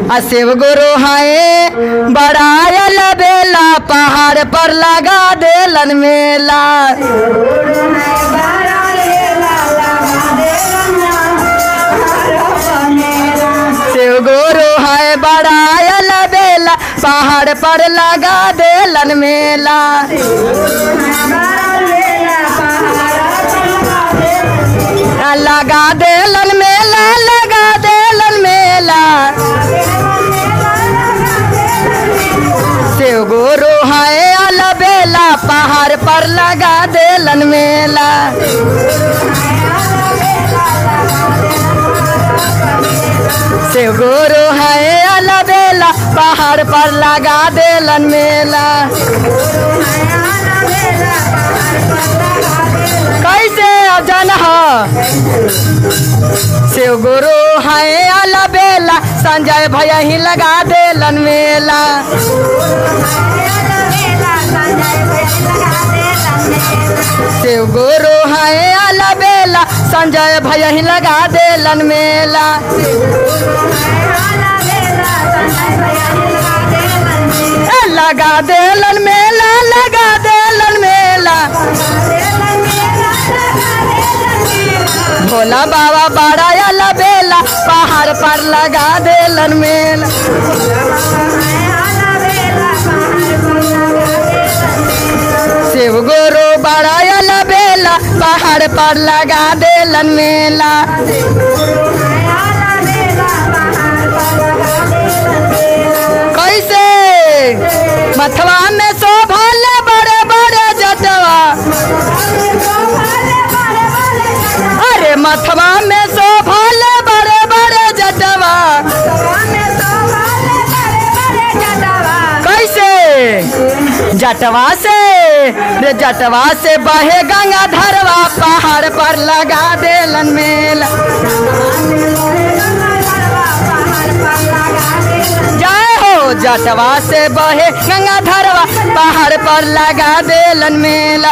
आ शिव गुरु हाय बड़ायल बेला पहाड़ पर लगा देलन मेला शिव गुरु है बड़ायल बेला पहाड़ पर लगा देलन मेला आ, लगा देलन मेला लगा देलन मेला शिव गुरु है अलबेला पहाड़ पर लगा देलन मेला शिव गुरु है अलबेला पहाड़ पर लगा देलन मेला कैसे अजन ह शिव गुरु है अलबेला संजय भैया ही लगा देलन मेला शिव गुरु है अलबेला संजय भैया ही लगा देलन मेला ए, लगा देलन मेला लगा देलन मेला भोला बाबा बड़ा अलबेला पहाड़ पर लगा देलन मेला शिव गुरु बड़ा अलबेला पहाड़ पर लगा देलन मेला कैसे मथवा में शोभल बड़े बड़े जटवा अरे मथवा में शोभल बड़े बड़े जटवा कैसे जटवा से रे जटवा से बहे गंगा धरवा पहाड़ पर लगा देलन मेला जय हो जटवा से बहे गंगा धरवा पहाड़ पर लगा देलन मेला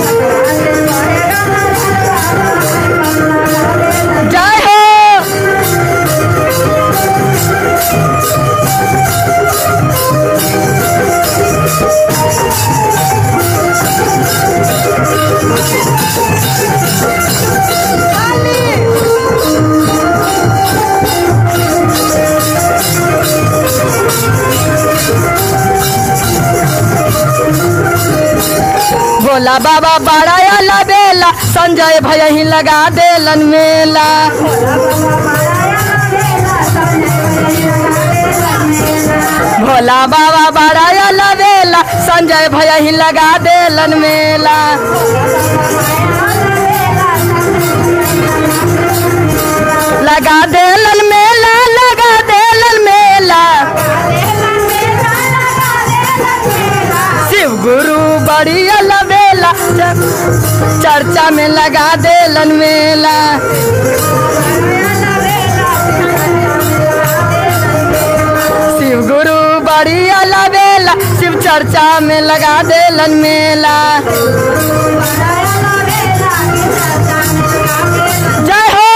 जय हो भोला बाबा बड़ा बेला संजय भैया ही लगा देलन मेला भोला बाबा बड़ा बेला संजय भैया ही लगा देलन मेला लगा देलन मेला लगा देलन मेला शिव गुरु बड़ी अलबेला चर्चा में लगा देलन मेला शिव गुरु बड़ी अलबेला शिव चर्चा में लगा देलन मेला जय हो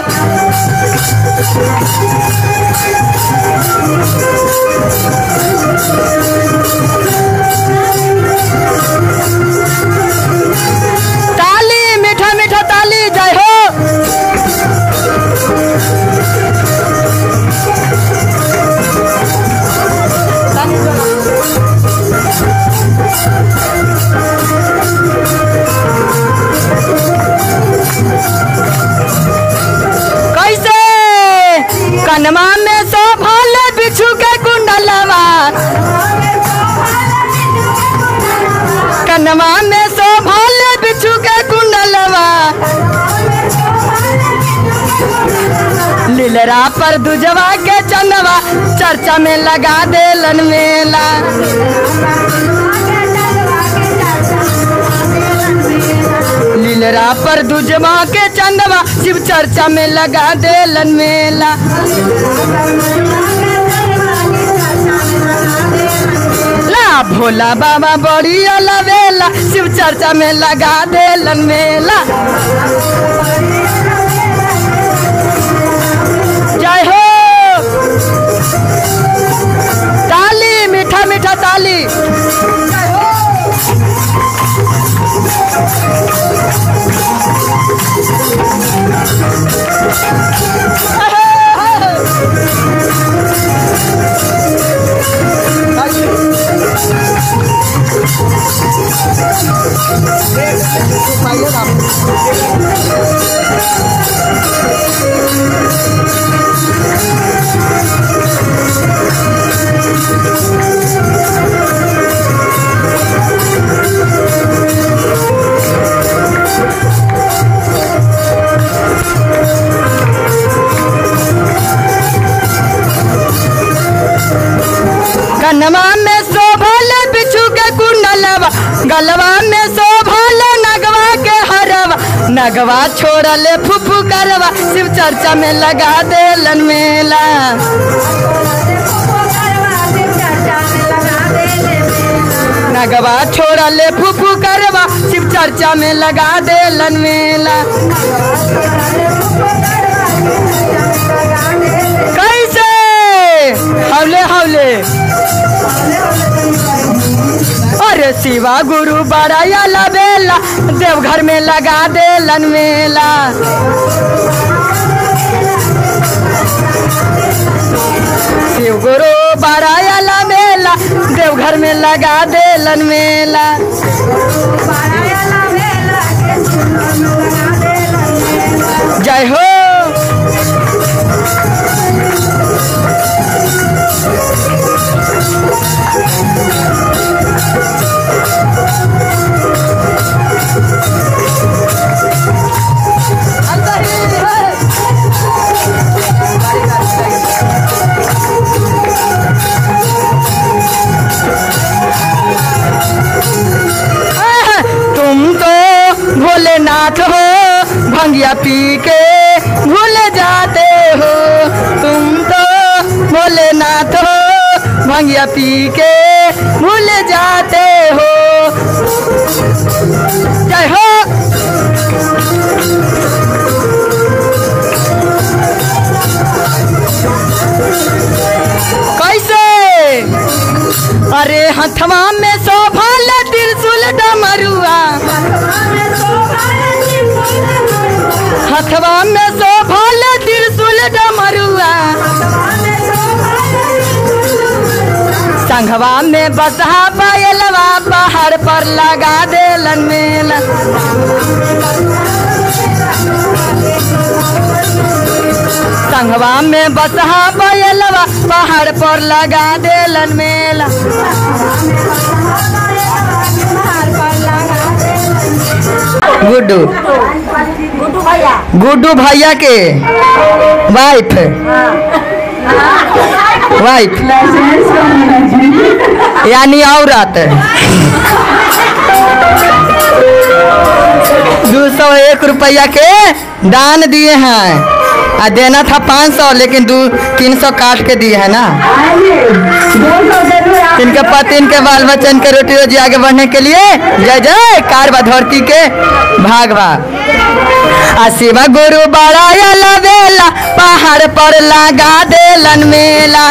ताली मीठा मीठा ताली जय हो कैसे कनमा में शोभल बिच्छू के कुंडलवा कनमा में शोभल बिच्छू के कुंडलवा लीलरा पर दुजवा के चंदवा चर्चा में लगा देलन मेला लीलरा पर दुजवा के चंदवा शिव चर्चा में लगा देलन मेला ला भोला बाबा बड़ी अलवेला शिव चर्चा में लगा देलन मेला जय हो कनमा में शोभल बिच्छू के कुंडलवा गलवा में शोभल नगवा के हरवा नगवा छोड़ले फुफू करवा शिव चर्चा में लगा देलन मेला नगवा छोड़ले फुफू करवा शिव चर्चा में लगा देलन मेला कैसे हौले हौले अरे शिवा गुरु बड़ाया बेला देवघर में लगा देलन मेला शिव गुरु बड़ाया बेला देवघर में लगा देलन मेला जय हो आह, तुम तो भोलेनाथ हो भंगिया पी के भूल जाते हो तुम तो भोलेनाथ हो भंगिया पी के भूल जाते हो जय हो कैसे अरे हथवा में शोभल त्रिशूल डमरुआ हथवा में शोभल त्रिशूल डमरुआ संघवा में बसहा पायलवा पहाड़ पर लगा देलन मेला संघवा में बसहा पायलवा पहाड़ पर लगा देलन मेला गुड्डू गुड्डू भैया गुड्डू भैया के वाइफ वाइफ यानी औरत दो सौ एक रुपया के दान दिए हैं आ देना था पाँच सौ लेकिन दो तीन सौ काट के दिए है ना इनके पति इनके बाल बच्चे इनके रोटी रोजी आगे बढ़ने के लिए जय जय कार धरती के भागवा आ शिवा गुरु बड़ा लवेला पहाड़ पर लगा देलन मेला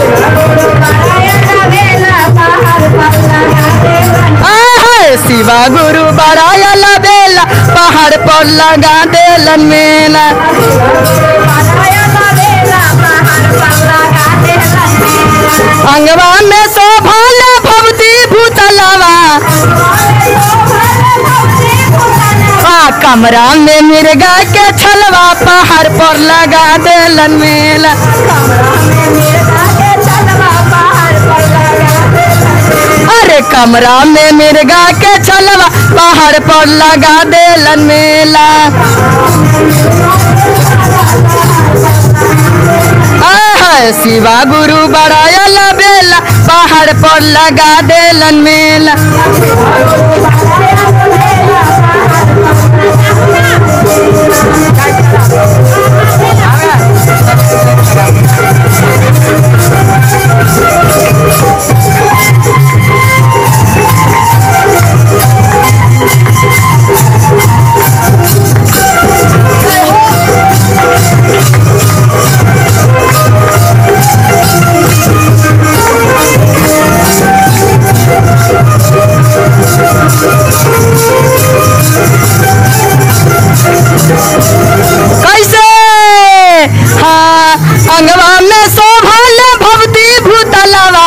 आहा, शिवा गुरु बड़ा लवेला पहाड़ पर लगा देलन मेला अंगवा में शोभल भवती भूतलवा आ कमरा में मिर्गा के छलवा पहाड़ पर लगा देलन मेला अरे कमरा में मिर्गा के छलवा पहाड़ पर लगा देलन मेला आहा, शिवा गुरु बड़ा बेला पहाड़ पर लगा देलन मेला कैसे हाँ अंगवा में शोभल भवती भूतलवा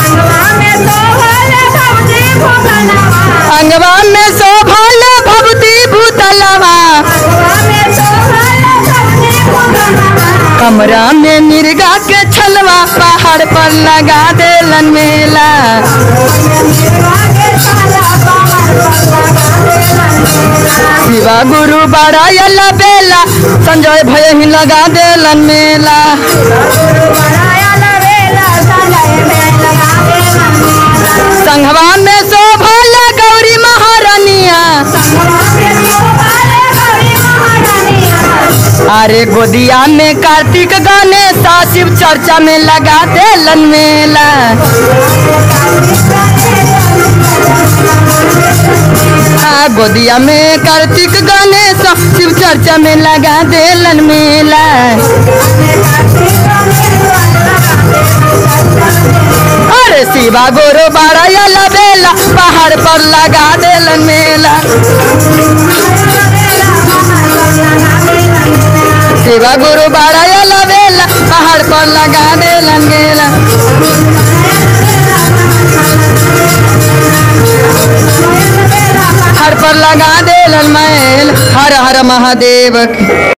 अंगवा में शोभल भवती भूतलवा कमरा में मिर्गा के छलवा पहाड़ पर लगा देलन मेला शिवा गुरु बड़ा बेला संजय भय ही लगा देलन मेला अरे गोदिया में कार्तिक गणेश शिव चर्चा में लगा देलन मेला आ, गोदिया में कार्तिक गणेश शिव चर्चा में लगा देलन मेला अरे शिवा गोरो बाड़ा बेला पहाड़ पर लगा देलन मेला शिवा गुरु बाड़ा बेला पहाड़ पर लगा देलन मेला पहाड़ पर लगा देलन मेल हर हर महादेव की